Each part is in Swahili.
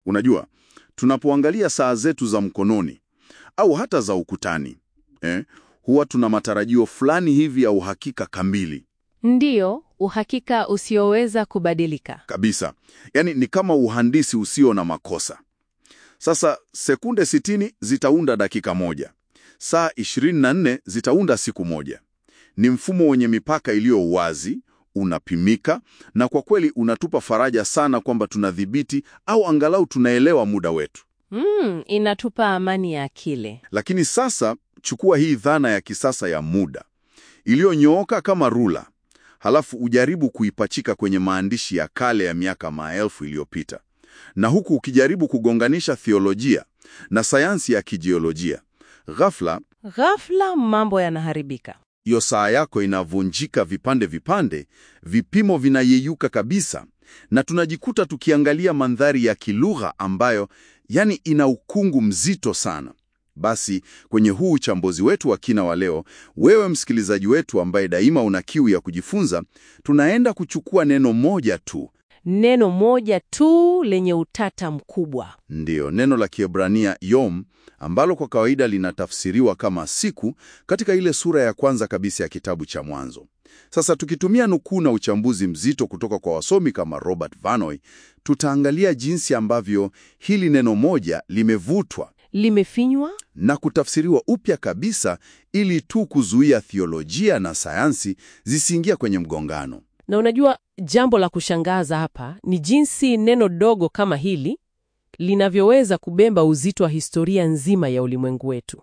Unajua, tunapoangalia saa zetu za mkononi au hata za ukutani eh, huwa tuna matarajio fulani hivi ya uhakika kamili Ndiyo, uhakika usioweza kubadilika. kabisa. Yaani ni kama uhandisi usio na makosa. Sasa sekunde 60 zitaunda dakika moja, saa 24 zitaunda siku moja. Ni mfumo wenye mipaka iliyo wazi, unapimika, na kwa kweli unatupa faraja sana kwamba tunadhibiti au angalau tunaelewa muda wetu. Mm, inatupa amani ya akili. Lakini sasa chukua hii dhana ya kisasa ya muda iliyonyooka kama rula, halafu ujaribu kuipachika kwenye maandishi ya kale ya miaka maelfu iliyopita, na huku ukijaribu kugonganisha theolojia na sayansi ya kijiolojia. Ghafla Ghafla mambo yanaharibika. hiyo saa yako inavunjika vipande vipande, vipimo vinayeyuka kabisa, na tunajikuta tukiangalia mandhari ya kilugha ambayo yani ina ukungu mzito sana. Basi kwenye huu uchambuzi wetu wa kina wa leo, wewe msikilizaji wetu ambaye daima una kiu ya kujifunza, tunaenda kuchukua neno moja tu, Neno moja tu lenye utata mkubwa. ndiyo neno la Kiebrania yom, ambalo kwa kawaida linatafsiriwa kama siku katika ile sura ya kwanza kabisa ya kitabu cha Mwanzo. Sasa tukitumia nukuu na uchambuzi mzito kutoka kwa wasomi kama Robert Vanoy, tutaangalia jinsi ambavyo hili neno moja limevutwa Limefinywa? na kutafsiriwa upya kabisa ili tu kuzuia theolojia na sayansi zisiingia kwenye mgongano. Na unajua jambo la kushangaza hapa ni jinsi neno dogo kama hili linavyoweza kubeba uzito wa historia nzima ya ulimwengu wetu.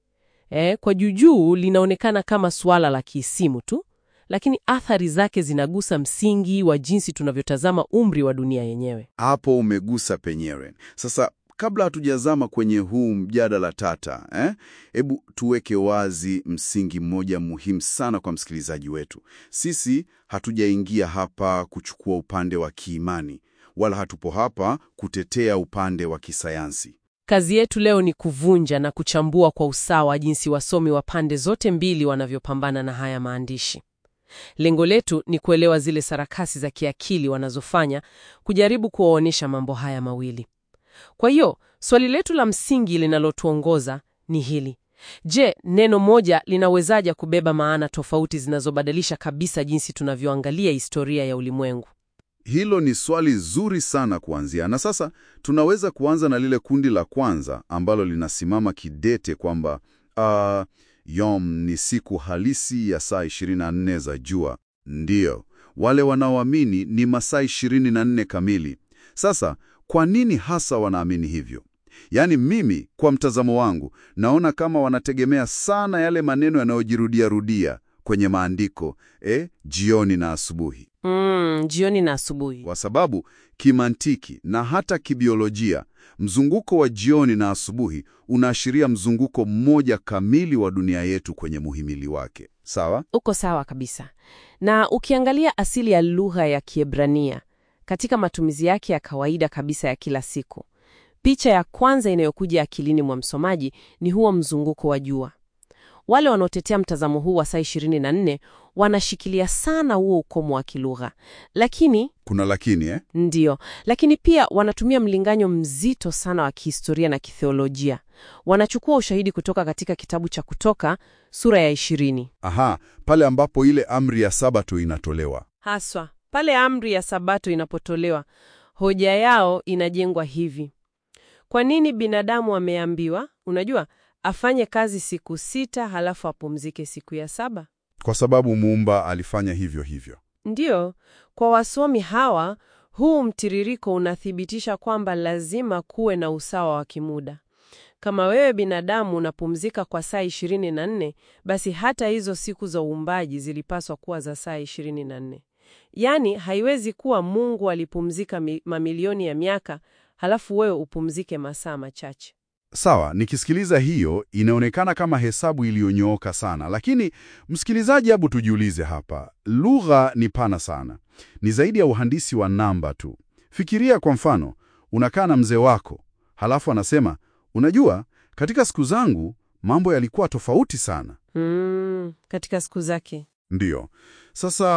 E, kwa juujuu linaonekana kama suala la kiisimu tu, lakini athari zake zinagusa msingi wa jinsi tunavyotazama umri wa dunia yenyewe. Hapo umegusa penyewe. Sasa kabla hatujazama kwenye huu mjadala tata, eh, hebu tuweke wazi msingi mmoja muhimu sana kwa msikilizaji wetu. Sisi hatujaingia hapa kuchukua upande wa kiimani, wala hatupo hapa kutetea upande wa kisayansi. Kazi yetu leo ni kuvunja na kuchambua kwa usawa jinsi wasomi wa pande zote mbili wanavyopambana na haya maandishi. Lengo letu ni kuelewa zile sarakasi za kiakili wanazofanya kujaribu kuwaonyesha mambo haya mawili. Kwa hiyo, swali letu la msingi linalotuongoza ni hili. Je, neno moja linawezaje kubeba maana tofauti zinazobadilisha kabisa jinsi tunavyoangalia historia ya ulimwengu? Hilo ni swali zuri sana kuanzia, na sasa tunaweza kuanza na lile kundi la kwanza ambalo linasimama kidete kwamba uh, yom ni siku halisi ya saa 24 za jua. Ndiyo, wale wanaoamini ni masaa 24 kamili. Sasa kwa nini hasa wanaamini hivyo? Yaani mimi kwa mtazamo wangu naona kama wanategemea sana yale maneno yanayojirudia rudia kwenye maandiko eh, jioni na asubuhi Mm, jioni na asubuhi. kwa sababu kimantiki na hata kibiolojia mzunguko wa jioni na asubuhi unaashiria mzunguko mmoja kamili wa dunia yetu kwenye muhimili wake. Sawa? Uko sawa kabisa. Na ukiangalia asili ya lugha ya Kiebrania katika matumizi yake ya kawaida kabisa ya kila siku, picha ya kwanza inayokuja akilini mwa msomaji ni huo mzunguko wa jua. Wale wanaotetea mtazamo huu wa saa 24 wanashikilia sana huo ukomo wa kilugha, lakini Kuna lakini eh? Ndiyo, lakini pia wanatumia mlinganyo mzito sana wa kihistoria na kitheolojia. Wanachukua ushahidi kutoka katika kitabu cha Kutoka sura ya ishirini, Aha, pale ambapo ile amri ya Sabato inatolewa. haswa pale amri ya Sabato inapotolewa. Hoja yao inajengwa hivi: kwa nini binadamu ameambiwa, unajua, afanye kazi siku sita halafu apumzike siku ya saba? Kwa sababu muumba alifanya hivyo hivyo. Ndiyo, kwa wasomi hawa, huu mtiririko unathibitisha kwamba lazima kuwe na usawa wa kimuda. Kama wewe binadamu unapumzika kwa saa 24, basi hata hizo siku za uumbaji zilipaswa kuwa za saa 24. Yaani, haiwezi kuwa Mungu alipumzika mi- mamilioni ya miaka halafu wewe upumzike masaa machache. Sawa, nikisikiliza hiyo inaonekana kama hesabu iliyonyooka sana, lakini msikilizaji, hebu tujiulize hapa, lugha ni pana sana, ni zaidi ya uhandisi wa namba tu. Fikiria kwa mfano, unakaa na mzee wako, halafu anasema, unajua, katika siku zangu mambo yalikuwa tofauti sana. Mm, katika siku zake. Ndiyo. Sasa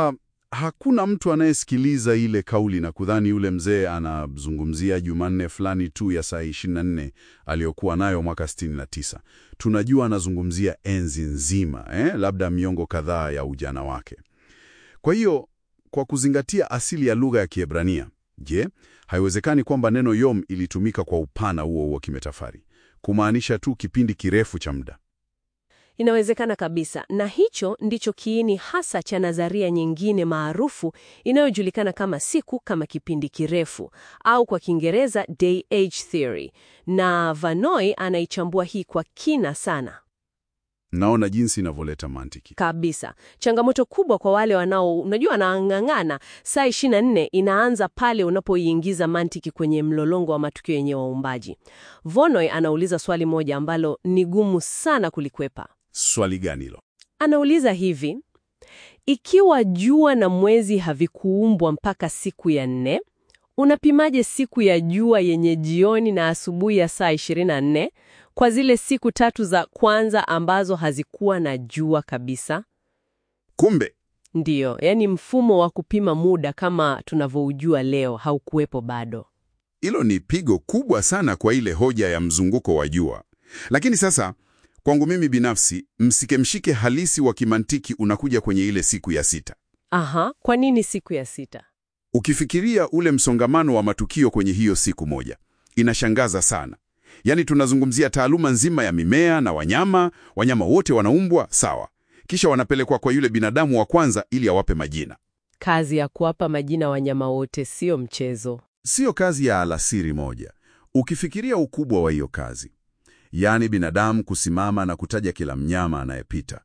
hakuna mtu anayesikiliza ile kauli na kudhani yule mzee anazungumzia Jumanne fulani tu ya saa 24 aliyokuwa nayo mwaka 69. Tunajua anazungumzia enzi nzima, eh, labda miongo kadhaa ya ujana wake. Kwa hiyo, kwa kuzingatia asili ya lugha ya Kiebrania, je, haiwezekani kwamba neno yom ilitumika kwa upana huo huo kimetafari, kumaanisha tu kipindi kirefu cha muda? Inawezekana kabisa, na hicho ndicho kiini hasa cha nadharia nyingine maarufu inayojulikana kama siku kama kipindi kirefu au kwa Kiingereza day age theory, na Vanoi anaichambua hii kwa kina sana Naona jinsi inavyoleta mantiki. kabisa. Changamoto kubwa kwa wale wanao, unajua, wanang'ang'ana saa 24 inaanza pale unapoiingiza mantiki kwenye mlolongo wa matukio yenye waumbaji. Vonoi anauliza swali moja ambalo ni gumu sana kulikwepa. Swali gani hilo? Anauliza hivi: ikiwa jua na mwezi havikuumbwa mpaka siku ya nne, unapimaje siku ya jua yenye jioni na asubuhi ya saa 24 kwa zile siku tatu za kwanza ambazo hazikuwa na jua kabisa? Kumbe Ndiyo, yaani mfumo wa kupima muda kama tunavyoujua leo haukuwepo bado. hilo ni pigo kubwa sana kwa ile hoja ya mzunguko wa jua. Lakini sasa kwangu mimi binafsi, msike mshike halisi wa kimantiki unakuja kwenye ile siku ya sita. Aha, kwa nini siku ya sita? Ukifikiria ule msongamano wa matukio kwenye hiyo siku moja, inashangaza sana. Yaani tunazungumzia taaluma nzima ya mimea na wanyama. Wanyama wote wanaumbwa sawa, kisha wanapelekwa kwa yule binadamu wa kwanza ili awape majina. Kazi ya kuwapa majina wanyama wote sio mchezo. Siyo kazi ya alasiri moja. Ukifikiria ukubwa wa hiyo kazi, yaani binadamu kusimama na kutaja kila mnyama anayepita.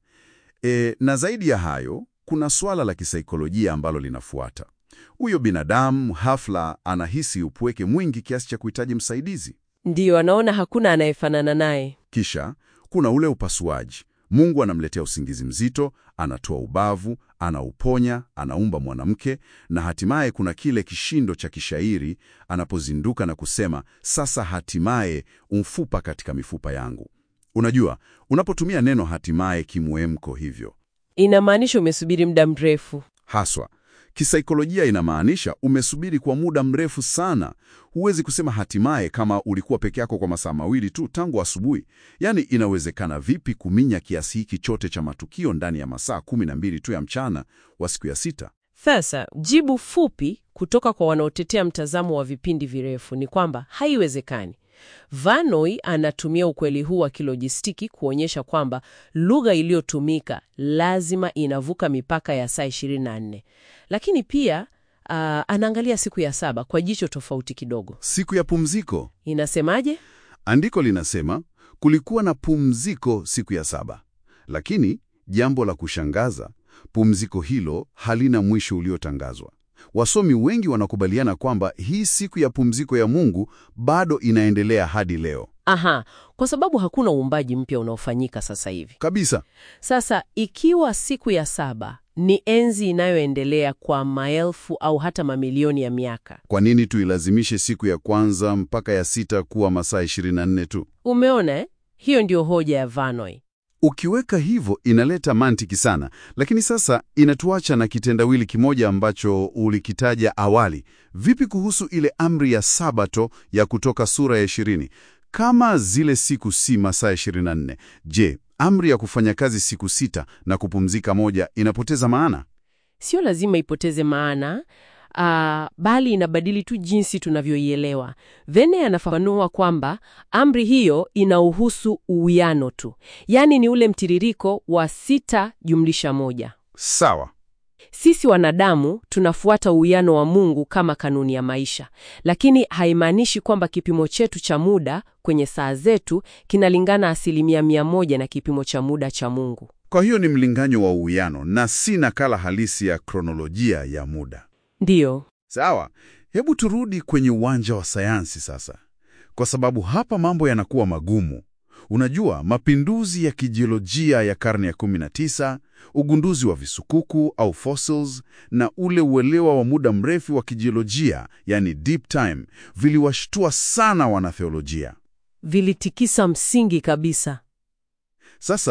E, na zaidi ya hayo, kuna swala la kisaikolojia ambalo linafuata. Huyo binadamu hafla anahisi upweke mwingi kiasi cha kuhitaji msaidizi. Ndiyo, anaona hakuna anayefanana naye. Kisha kuna ule upasuaji. Mungu anamletea usingizi mzito, anatoa ubavu, anauponya, anaumba mwanamke, na hatimaye kuna kile kishindo cha kishairi anapozinduka na kusema, sasa hatimaye umfupa katika mifupa yangu. Unajua, unapotumia neno hatimaye kimwemko hivyo Inamaanisha umesubiri muda mrefu. haswa kisaikolojia inamaanisha umesubiri kwa muda mrefu sana. Huwezi kusema hatimaye kama ulikuwa peke yako kwa masaa mawili tu tangu asubuhi. Yaani, inawezekana vipi kuminya kiasi hiki chote cha matukio ndani ya masaa kumi na mbili tu ya mchana wa siku ya sita? Sasa jibu fupi kutoka kwa wanaotetea mtazamo wa vipindi virefu ni kwamba haiwezekani. Vanoi anatumia ukweli huu wa kilojistiki kuonyesha kwamba lugha iliyotumika lazima inavuka mipaka ya saa 24, lakini pia ah, anaangalia siku ya saba kwa jicho tofauti kidogo. Siku ya pumziko. Inasemaje? Andiko linasema kulikuwa na pumziko siku ya saba, lakini jambo la kushangaza, pumziko hilo halina mwisho uliotangazwa. Wasomi wengi wanakubaliana kwamba hii siku ya pumziko ya Mungu bado inaendelea hadi leo Aha, kwa sababu hakuna uumbaji mpya unaofanyika sasa hivi. kabisa. Sasa ikiwa siku ya saba ni enzi inayoendelea kwa maelfu au hata mamilioni ya miaka, Kwa nini tuilazimishe siku ya kwanza mpaka ya sita kuwa masaa 24 tu? umeona eh? Hiyo ndio hoja ya Vanoi. Ukiweka hivyo inaleta mantiki sana, lakini sasa inatuacha na kitendawili kimoja ambacho ulikitaja awali. Vipi kuhusu ile amri ya Sabato ya Kutoka sura ya 20? Kama zile siku si masaa 24, je, amri ya kufanya kazi siku sita na kupumzika moja inapoteza maana? Sio lazima ipoteze maana, ah, bali inabadili tu jinsi tunavyoielewa. Vene anafafanua kwamba amri hiyo inauhusu uwiano tu, yaani ni ule mtiririko wa sita jumlisha moja. Sawa. Sisi wanadamu tunafuata uwiano wa Mungu kama kanuni ya maisha, lakini haimaanishi kwamba kipimo chetu cha muda kwenye saa zetu kinalingana asilimia mia moja na kipimo cha muda cha Mungu. Kwa hiyo ni mlinganyo wa uwiano na si nakala halisi ya kronolojia ya muda. Ndiyo, Sawa, hebu turudi kwenye uwanja wa sayansi sasa, kwa sababu hapa mambo yanakuwa magumu. Unajua, mapinduzi ya kijiolojia ya karne ya 19, ugunduzi wa visukuku au fossils, na ule uelewa wa muda mrefu wa kijiolojia, yani deep time, viliwashtua sana wanatheolojia. vilitikisa msingi kabisa. Sasa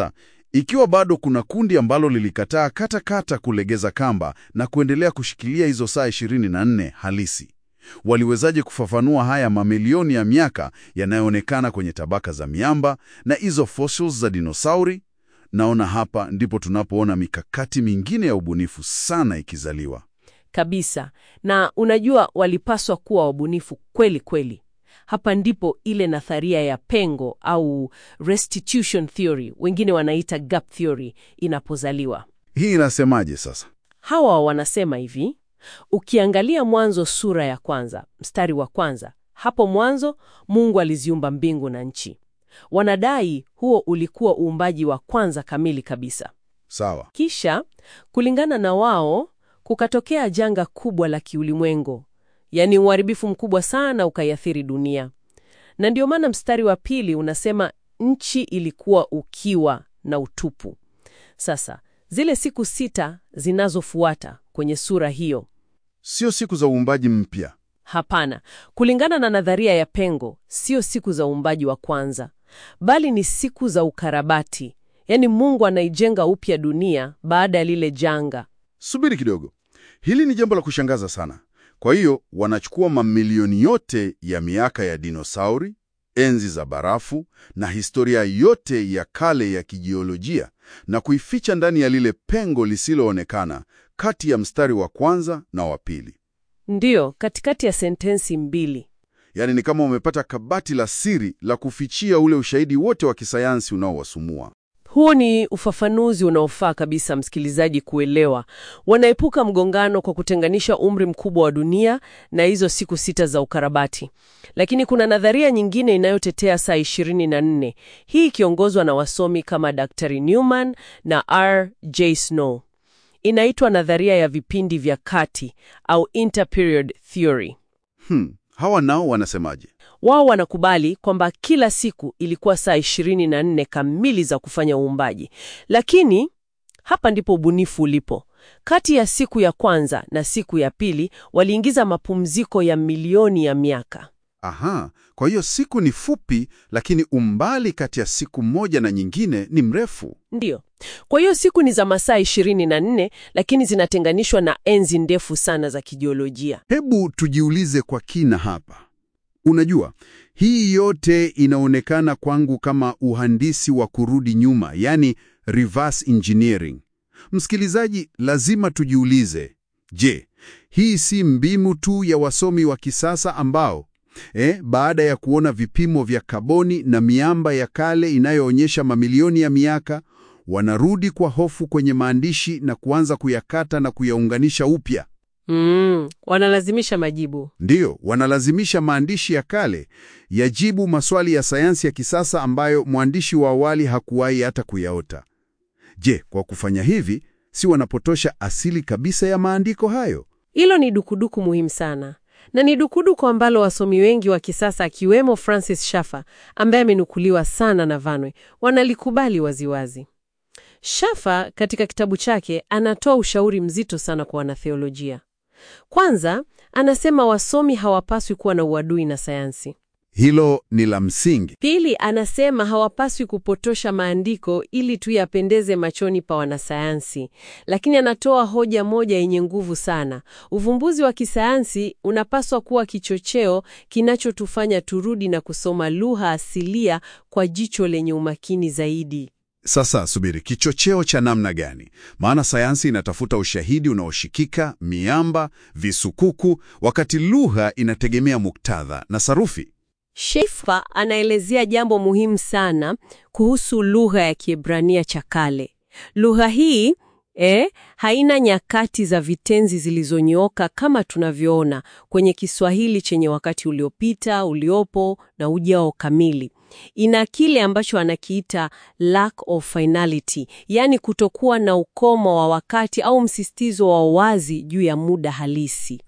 Ikiwa bado kuna kundi ambalo lilikataa kata kata kulegeza kamba na kuendelea kushikilia hizo saa 24 halisi, waliwezaje kufafanua haya mamilioni ya miaka yanayoonekana kwenye tabaka za miamba na hizo fossils za dinosauri? Naona hapa ndipo tunapoona mikakati mingine ya ubunifu sana ikizaliwa. Kabisa. Na unajua walipaswa kuwa wabunifu kweli kweli. Hapa ndipo ile nadharia ya pengo au restitution theory, wengine wanaita gap theory, inapozaliwa. Hii inasemaje sasa? Hawa wanasema hivi, ukiangalia Mwanzo sura ya kwanza mstari wa kwanza, hapo mwanzo Mungu aliziumba mbingu na nchi. Wanadai huo ulikuwa uumbaji wa kwanza kamili kabisa. Sawa. Kisha kulingana na wao, kukatokea janga kubwa la kiulimwengu, yaani uharibifu mkubwa sana ukaiathiri dunia, na ndio maana mstari wa pili unasema nchi ilikuwa ukiwa na utupu. Sasa zile siku sita zinazofuata kwenye sura hiyo Sio siku za uumbaji mpya. Hapana, kulingana na nadharia ya pengo, sio siku za uumbaji wa kwanza, bali ni siku za ukarabati. Yaani Mungu anaijenga upya dunia baada ya lile janga. Subiri kidogo, hili ni jambo la kushangaza sana. Kwa hiyo wanachukua mamilioni yote ya miaka ya dinosauri, enzi za barafu na historia yote ya kale ya kijiolojia na kuificha ndani ya lile pengo lisiloonekana kati ya mstari wa kwanza na wa pili. Ndiyo, katikati ya sentensi mbili. Yaani ni kama umepata kabati la siri la kufichia ule ushahidi wote wa kisayansi unaowasumua. Huo ni ufafanuzi unaofaa kabisa msikilizaji kuelewa. Wanaepuka mgongano kwa kutenganisha umri mkubwa wa dunia na hizo siku sita za ukarabati. Lakini kuna nadharia nyingine inayotetea saa 24, hii ikiongozwa na wasomi kama Dr. Newman na R. J. Snow. Inaitwa nadharia ya vipindi vya kati au interperiod theory. Hmm, hawa nao wanasemaje? Wao wanakubali kwamba kila siku ilikuwa saa 24 kamili za kufanya uumbaji, lakini hapa ndipo ubunifu ulipo. Kati ya siku ya kwanza na siku ya pili waliingiza mapumziko ya milioni ya miaka. Aha, kwa hiyo siku ni fupi, lakini umbali kati ya siku moja na nyingine ni mrefu. Ndiyo. Kwa hiyo siku ni za masaa 24 lakini zinatenganishwa na enzi ndefu sana za kijiolojia. Hebu tujiulize kwa kina hapa. Unajua, hii yote inaonekana kwangu kama uhandisi wa kurudi nyuma, yani reverse engineering. Msikilizaji, lazima tujiulize, je, hii si mbinu tu ya wasomi wa kisasa ambao eh, baada ya kuona vipimo vya kaboni na miamba ya kale inayoonyesha mamilioni ya miaka, wanarudi kwa hofu kwenye maandishi na kuanza kuyakata na kuyaunganisha upya? Mm, wanalazimisha majibu. Ndiyo, wanalazimisha maandishi ya kale yajibu maswali ya sayansi ya kisasa ambayo mwandishi wa awali hakuwahi hata kuyaota. Je, kwa kufanya hivi, si wanapotosha asili kabisa ya maandiko hayo? Hilo ni dukuduku muhimu sana, na ni dukuduku ambalo wasomi wengi wa kisasa akiwemo Francis Schaeffer ambaye amenukuliwa sana na Vanwe wanalikubali waziwazi. Schaeffer katika kitabu chake anatoa ushauri mzito sana kwa wanatheolojia. Kwanza, anasema wasomi hawapaswi kuwa na uadui na sayansi. Hilo ni la msingi. Pili, anasema hawapaswi kupotosha maandiko ili tu yapendeze machoni pa wanasayansi. Lakini anatoa hoja moja yenye nguvu sana. Uvumbuzi wa kisayansi unapaswa kuwa kichocheo kinachotufanya turudi na kusoma lugha asilia kwa jicho lenye umakini zaidi. Sasa subiri, kichocheo cha namna gani? Maana sayansi inatafuta ushahidi unaoshikika, miamba, visukuku, wakati lugha inategemea muktadha na sarufi. Schaeffer anaelezea jambo muhimu sana kuhusu lugha ya Kiebrania cha kale. Lugha hii eh, haina nyakati za vitenzi zilizonyooka kama tunavyoona kwenye Kiswahili chenye wakati uliopita, uliopo na ujao kamili. Ina kile ambacho anakiita lack of finality, yaani kutokuwa na ukomo wa wakati au msisitizo wa wazi juu ya muda halisi.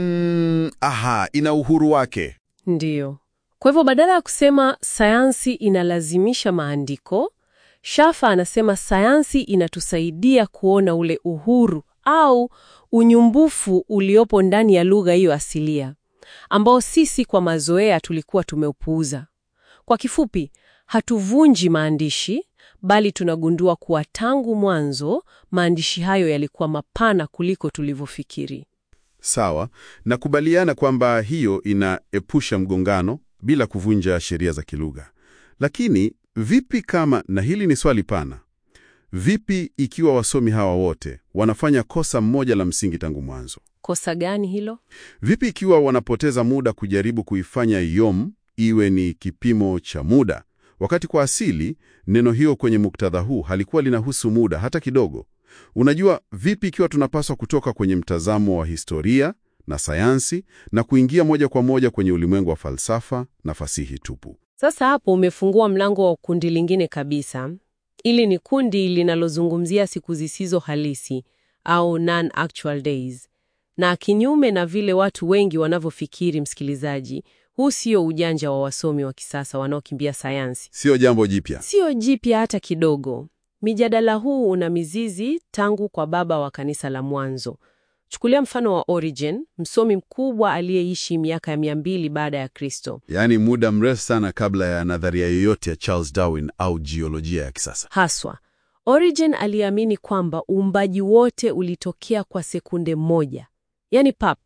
Mm, aha, ina uhuru wake. Ndiyo. Kwa hivyo badala ya kusema sayansi inalazimisha maandiko, Shafa anasema sayansi inatusaidia kuona ule uhuru au unyumbufu uliopo ndani ya lugha hiyo asilia, ambao sisi kwa mazoea tulikuwa tumeupuuza. Kwa kifupi, Hatuvunji maandishi, bali tunagundua kuwa tangu mwanzo maandishi hayo yalikuwa mapana kuliko tulivyofikiri. Sawa, nakubaliana kwamba hiyo inaepusha mgongano bila kuvunja sheria za kilugha. Lakini vipi kama, na hili ni swali pana, vipi ikiwa wasomi hawa wote wanafanya kosa mmoja la msingi tangu mwanzo? Kosa gani hilo? Vipi ikiwa wanapoteza muda kujaribu kuifanya yom iwe ni kipimo cha muda, wakati kwa asili neno hiyo kwenye muktadha huu halikuwa linahusu muda hata kidogo? Unajua, vipi ikiwa tunapaswa kutoka kwenye mtazamo wa historia na sayansi na kuingia moja kwa moja kwenye ulimwengu wa falsafa na fasihi tupu? Sasa hapo umefungua mlango wa kundi lingine kabisa. Ili ni kundi linalozungumzia siku zisizo halisi au non-actual days. Na kinyume na vile watu wengi wanavyofikiri, msikilizaji, huu sio ujanja wa wasomi wa kisasa wanaokimbia sayansi. Sio jambo jipya. Sio jipya hata kidogo. Mijadala huu una mizizi tangu kwa baba wa kanisa la mwanzo. Chukulia mfano wa Origen, msomi mkubwa aliyeishi miaka ya mia mbili baada ya Kristo. Yaani muda mrefu sana kabla ya nadharia yoyote ya Charles Darwin au jiolojia ya kisasa. Haswa, Origen aliamini kwamba uumbaji wote ulitokea kwa sekunde moja, yaani pap.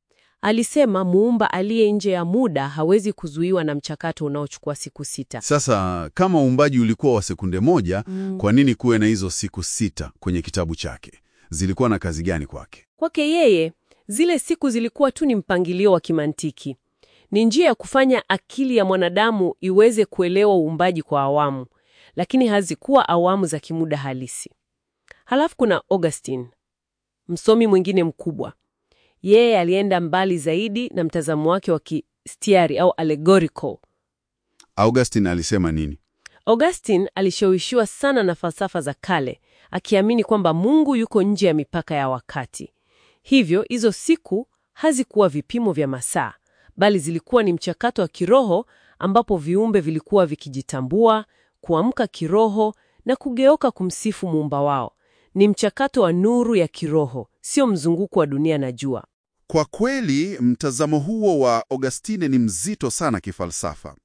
Alisema muumba aliye nje ya muda hawezi kuzuiwa na mchakato unaochukua siku sita. Sasa kama uumbaji ulikuwa wa sekunde moja, Mm. kwa nini kuwe na hizo siku sita kwenye kitabu chake? Zilikuwa na kazi gani kwake? Kwake yeye, zile siku zilikuwa tu ni mpangilio wa kimantiki. Ni njia ya kufanya akili ya mwanadamu iweze kuelewa uumbaji kwa awamu, lakini hazikuwa awamu za kimuda halisi. Halafu kuna Augustine, msomi mwingine mkubwa. Yeye alienda mbali zaidi na mtazamo wake wa kistiari au allegorical. Augustine alisema nini? Augustine alishawishiwa sana na falsafa za kale, akiamini kwamba Mungu yuko nje ya mipaka ya wakati. Hivyo hizo siku hazikuwa vipimo vya masaa, bali zilikuwa ni mchakato wa kiroho ambapo viumbe vilikuwa vikijitambua, kuamka kiroho na kugeuka kumsifu muumba wao. Ni mchakato wa nuru ya kiroho, sio mzunguko wa dunia na jua. Kwa kweli mtazamo huo wa Augustine ni mzito sana kifalsafa,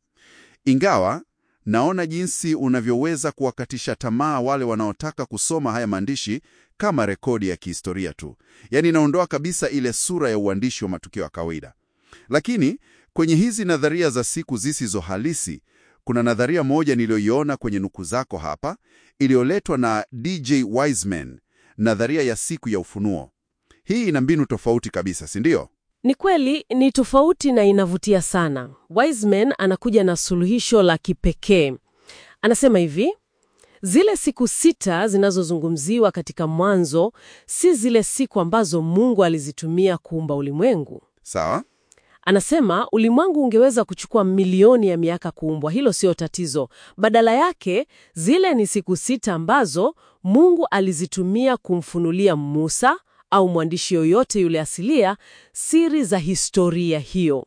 ingawa naona jinsi unavyoweza kuwakatisha tamaa wale wanaotaka kusoma haya maandishi kama rekodi ya kihistoria tu, yaani inaondoa kabisa ile sura ya uandishi wa matukio ya kawaida. Lakini kwenye hizi nadharia za siku zisizo halisi, kuna nadharia moja niliyoiona kwenye nuku zako hapa, iliyoletwa na DJ Wiseman, nadharia ya siku ya ufunuo. Hii ina mbinu tofauti kabisa, si ndio? Ni kweli ni tofauti na inavutia sana. Wiseman anakuja na suluhisho la kipekee. Anasema hivi: zile siku sita zinazozungumziwa katika Mwanzo si zile siku ambazo Mungu alizitumia kuumba ulimwengu. Sawa. Anasema ulimwengu ungeweza kuchukua milioni ya miaka kuumbwa, hilo sio tatizo. Badala yake, zile ni siku sita ambazo Mungu alizitumia kumfunulia Musa au mwandishi yoyote yule asilia siri za historia hiyo.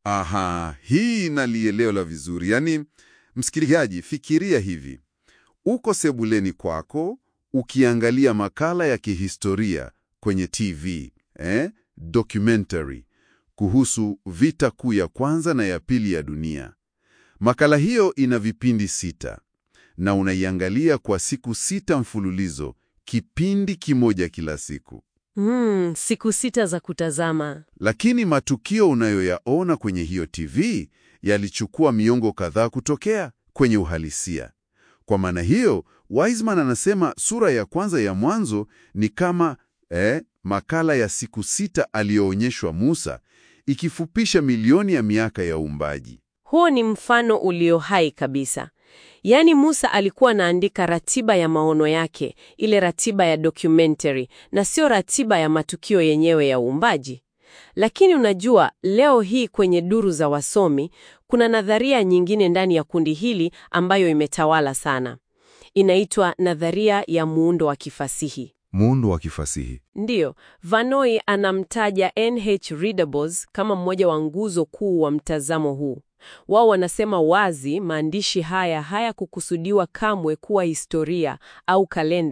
Aha, hii nalielewa vizuri. Yaani, msikilizaji, fikiria hivi: uko sebuleni kwako ukiangalia makala ya kihistoria kwenye TV eh, documentary kuhusu vita kuu ya kwanza na ya pili ya dunia. Makala hiyo ina vipindi sita na unaiangalia kwa siku sita mfululizo, kipindi kimoja kila siku. Mm, siku sita za kutazama. Lakini matukio unayoyaona kwenye hiyo TV yalichukua miongo kadhaa kutokea kwenye uhalisia. Kwa maana hiyo, Wiseman anasema sura ya kwanza ya Mwanzo ni kama eh, makala ya siku sita aliyoonyeshwa Musa, ikifupisha milioni ya miaka ya uumbaji. Huo ni mfano ulio hai kabisa. Yaani Musa alikuwa anaandika ratiba ya maono yake, ile ratiba ya documentary, na sio ratiba ya matukio yenyewe ya uumbaji. Lakini unajua, leo hii kwenye duru za wasomi kuna nadharia nyingine ndani ya kundi hili ambayo imetawala sana. Inaitwa nadharia ya muundo wa kifasihi. Muundo wa kifasihi. Ndiyo, Vanoi anamtaja NH Readables kama mmoja wa nguzo kuu wa mtazamo huu. Wao wanasema wazi maandishi haya hayakukusudiwa kamwe kuwa historia au kalenda.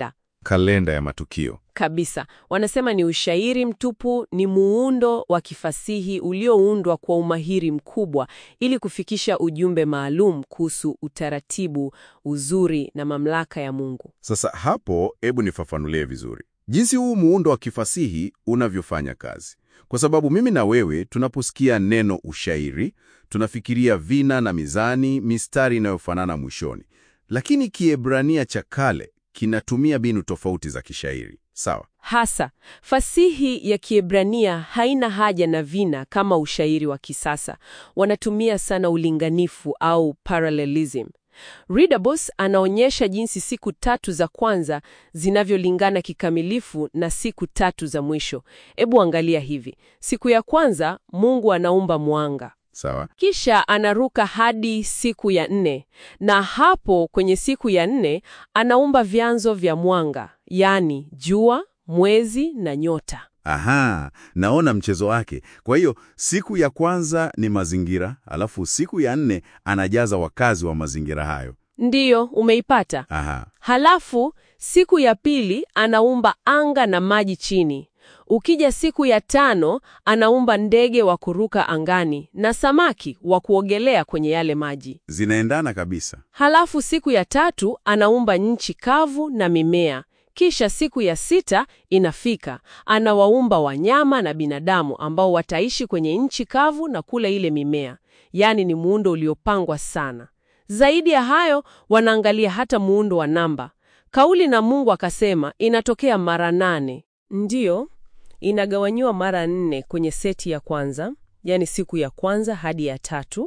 kalenda ya matukio. Kabisa. Wanasema ni ushairi mtupu, ni muundo wa kifasihi ulioundwa kwa umahiri mkubwa ili kufikisha ujumbe maalum kuhusu utaratibu, uzuri na mamlaka ya Mungu. Sasa hapo, hebu nifafanulie vizuri jinsi huu muundo wa kifasihi unavyofanya kazi, kwa sababu mimi na wewe tunaposikia neno ushairi tunafikiria vina na mizani, mistari inayofanana mwishoni, lakini Kiebrania cha kale kinatumia mbinu tofauti za kishairi. Sawa. Hasa fasihi ya Kiebrania haina haja na vina kama ushairi wa kisasa. Wanatumia sana ulinganifu au parallelism. Ridabos anaonyesha jinsi siku tatu za kwanza zinavyolingana kikamilifu na siku tatu za mwisho. Ebu angalia hivi: siku ya kwanza Mungu anaumba mwanga, Sawa. kisha anaruka hadi siku ya nne, na hapo kwenye siku ya nne anaumba vyanzo vya mwanga, yaani jua, mwezi na nyota. Aha, naona mchezo wake. Kwa hiyo siku ya kwanza ni mazingira, alafu siku ya nne anajaza wakazi wa mazingira hayo. Ndiyo, umeipata. Aha. Halafu siku ya pili anaumba anga na maji chini. Ukija siku ya tano anaumba ndege wa kuruka angani na samaki wa kuogelea kwenye yale maji. Zinaendana kabisa. Halafu siku ya tatu anaumba nchi kavu na mimea. Kisha siku ya sita inafika, anawaumba wanyama na binadamu ambao wataishi kwenye nchi kavu na kula ile mimea. Yaani ni muundo uliopangwa sana. Zaidi ya hayo, wanaangalia hata muundo wa namba. Kauli na Mungu akasema inatokea mara nane. Ndiyo, inagawanyiwa mara nne kwenye seti ya kwanza, yaani siku ya kwanza hadi ya tatu,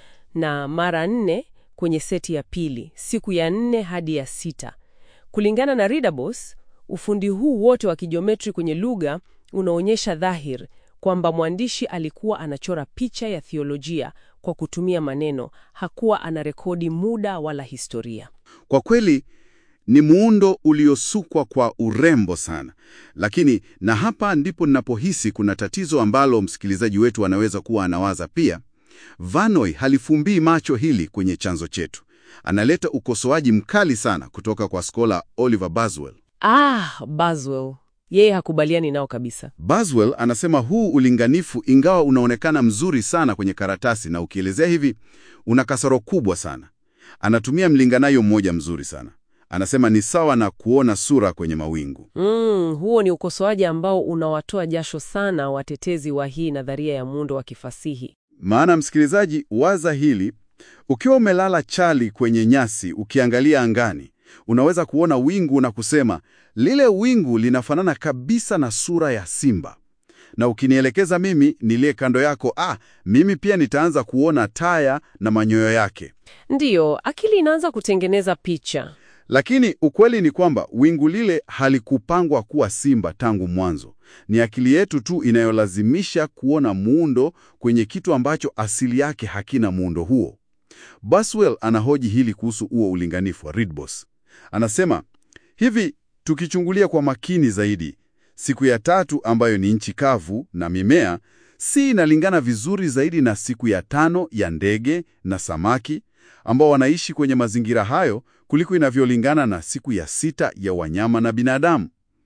na mara nne kwenye seti ya pili, siku ya nne hadi ya sita. Kulingana na Ridabos, ufundi huu wote wa kijiometri kwenye lugha unaonyesha dhahir kwamba mwandishi alikuwa anachora picha ya thiolojia kwa kutumia maneno, hakuwa anarekodi muda wala historia. Kwa kweli ni muundo uliosukwa kwa urembo sana, lakini na hapa ndipo ninapohisi kuna tatizo ambalo msikilizaji wetu anaweza kuwa anawaza pia. Vanoi halifumbii macho hili kwenye chanzo chetu, analeta ukosoaji mkali sana kutoka kwa skola Oliver Baswell. Ah, Baswell yeye hakubaliani nao kabisa. Baswell anasema huu ulinganifu, ingawa unaonekana mzuri sana kwenye karatasi na ukielezea hivi, una kasoro kubwa sana. Anatumia mlinganayo mmoja mzuri sana, anasema ni sawa na kuona sura kwenye mawingu. Mm, huo ni ukosoaji ambao unawatoa jasho sana watetezi wa hii nadharia ya muundo wa kifasihi. Maana msikilizaji, waza hili: ukiwa umelala chali kwenye nyasi ukiangalia angani, unaweza kuona wingu na kusema lile wingu linafanana kabisa na sura ya simba, na ukinielekeza mimi niliye kando yako, ah, mimi pia nitaanza kuona taya na manyoyo yake. Ndiyo, akili inaanza kutengeneza picha. Lakini ukweli ni kwamba wingu lile halikupangwa kuwa simba tangu mwanzo. Ni akili yetu tu inayolazimisha kuona muundo kwenye kitu ambacho asili yake hakina muundo huo. Baswell anahoji hili kuhusu huo ulinganifu wa Ridbos. Anasema hivi, tukichungulia kwa makini zaidi, siku ya tatu ambayo ni nchi kavu na mimea, si inalingana vizuri zaidi na siku ya tano ya ndege na samaki ambao wanaishi kwenye mazingira hayo kuliko inavyolingana na siku ya sita ya wanyama na binadamu.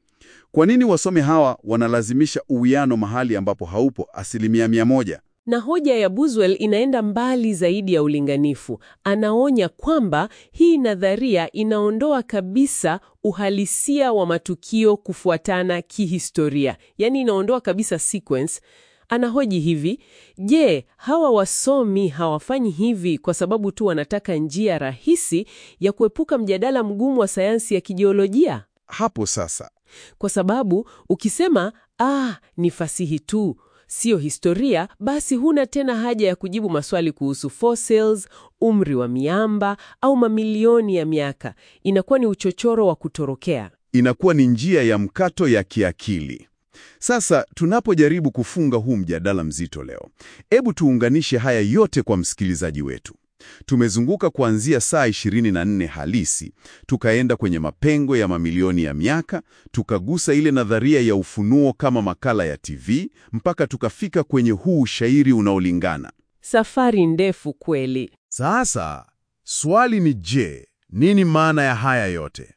Kwa nini wasomi hawa wanalazimisha uwiano mahali ambapo haupo asilimia mia moja? Na hoja ya Buswell inaenda mbali zaidi ya ulinganifu. Anaonya kwamba hii nadharia inaondoa kabisa uhalisia wa matukio kufuatana kihistoria, yaani inaondoa kabisa sequence. Anahoji hivi, je, hawa wasomi hawafanyi hivi kwa sababu tu wanataka njia rahisi ya kuepuka mjadala mgumu wa sayansi ya kijiolojia? Hapo sasa Kwa sababu ukisema ah, ni fasihi tu siyo historia, basi huna tena haja ya kujibu maswali kuhusu fossils, umri wa miamba au mamilioni ya miaka. Inakuwa ni uchochoro wa kutorokea. inakuwa ni njia ya mkato ya kiakili. Sasa tunapojaribu kufunga huu mjadala mzito leo, hebu tuunganishe haya yote kwa msikilizaji wetu. Tumezunguka kuanzia saa 24 halisi, tukaenda kwenye mapengo ya mamilioni ya miaka, tukagusa ile nadharia ya ufunuo kama makala ya TV, mpaka tukafika kwenye huu ushairi unaolingana. Safari ndefu kweli. Sasa swali ni je, nini maana ya haya yote?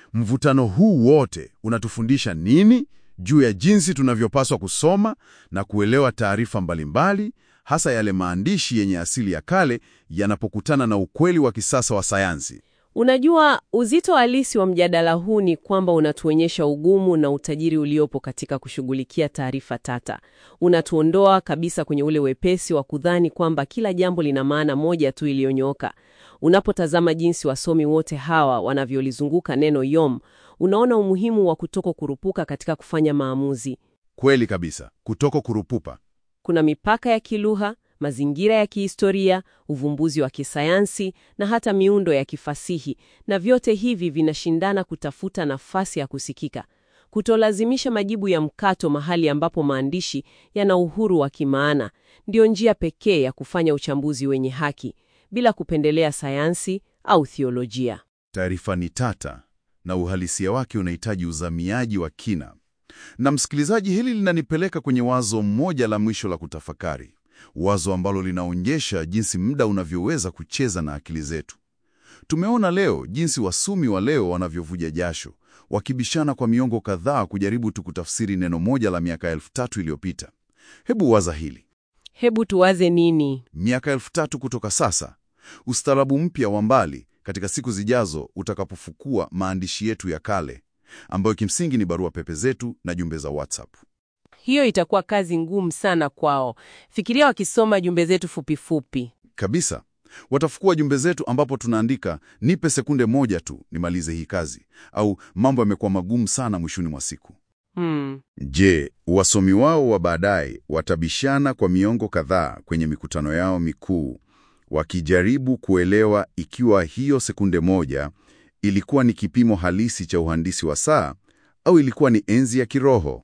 Mvutano huu wote unatufundisha nini juu ya jinsi tunavyopaswa kusoma na kuelewa taarifa mbalimbali, hasa yale maandishi yenye asili ya kale yanapokutana na ukweli wa kisasa wa sayansi? Unajua, uzito halisi wa mjadala huu ni kwamba unatuonyesha ugumu na utajiri uliopo katika kushughulikia taarifa tata. Unatuondoa kabisa kwenye ule wepesi wa kudhani kwamba kila jambo lina maana moja tu iliyonyooka. Unapotazama jinsi wasomi wote hawa wanavyolizunguka neno yom, unaona umuhimu wa kutoko kurupuka katika kufanya maamuzi. Kweli kabisa, kutoko kurupupa. Kuna mipaka ya kilugha, mazingira ya kihistoria, uvumbuzi wa kisayansi na hata miundo ya kifasihi, na vyote hivi vinashindana kutafuta nafasi ya kusikika. Kutolazimisha majibu ya mkato mahali ambapo maandishi yana uhuru wa kimaana ndio njia pekee ya kufanya uchambuzi wenye haki bila kupendelea sayansi au thiolojia. Taarifa ni tata na uhalisia wake unahitaji uzamiaji wa kina. Na msikilizaji, hili linanipeleka kwenye wazo moja la mwisho la kutafakari, wazo ambalo linaonyesha jinsi muda unavyoweza kucheza na akili zetu. Tumeona leo jinsi wasomi wa leo wanavyovuja jasho, wakibishana kwa miongo kadhaa kujaribu tu kutafsiri neno moja la miaka elfu tatu iliyopita. Hebu waza hili. Hebu tuwaze nini? Miaka elfu tatu kutoka sasa, ustaarabu mpya wa mbali katika siku zijazo utakapofukua maandishi yetu ya kale ambayo kimsingi ni barua pepe zetu na jumbe za WhatsApp. Hiyo itakuwa kazi ngumu sana kwao. Fikiria wakisoma jumbe zetu fupifupi. Kabisa. Watafukua jumbe zetu ambapo tunaandika nipe sekunde moja tu nimalize hii kazi, au mambo yamekuwa magumu sana mwishoni mwa siku. Hmm. Je, wasomi wao wa baadaye watabishana kwa miongo kadhaa kwenye mikutano yao mikuu, wakijaribu kuelewa ikiwa hiyo sekunde moja ilikuwa ni kipimo halisi cha uhandisi wa saa au ilikuwa ni enzi ya kiroho?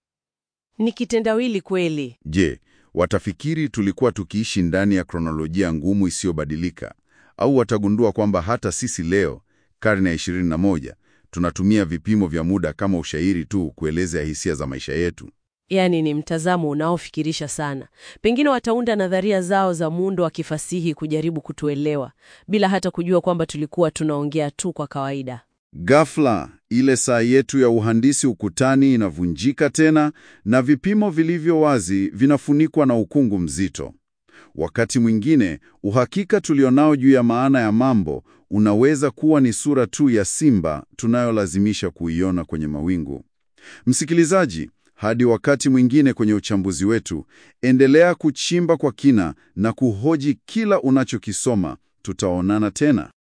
Ni kitendawili kweli. Je, watafikiri tulikuwa tukiishi ndani ya kronolojia ngumu isiyobadilika, au watagundua kwamba hata sisi leo, karne ya 21, tunatumia vipimo vya muda kama ushairi tu kuelezea hisia za maisha yetu? Yaani ni mtazamo unaofikirisha sana. Pengine wataunda nadharia zao za muundo wa kifasihi kujaribu kutuelewa bila hata kujua kwamba tulikuwa tunaongea tu kwa kawaida. Ghafla ile saa yetu ya uhandisi ukutani inavunjika tena na vipimo vilivyo wazi vinafunikwa na ukungu mzito. Wakati mwingine uhakika tulionao juu ya maana ya mambo unaweza kuwa ni sura tu ya simba tunayolazimisha kuiona kwenye mawingu. Msikilizaji, hadi wakati mwingine kwenye uchambuzi wetu, endelea kuchimba kwa kina na kuhoji kila unachokisoma. Tutaonana tena.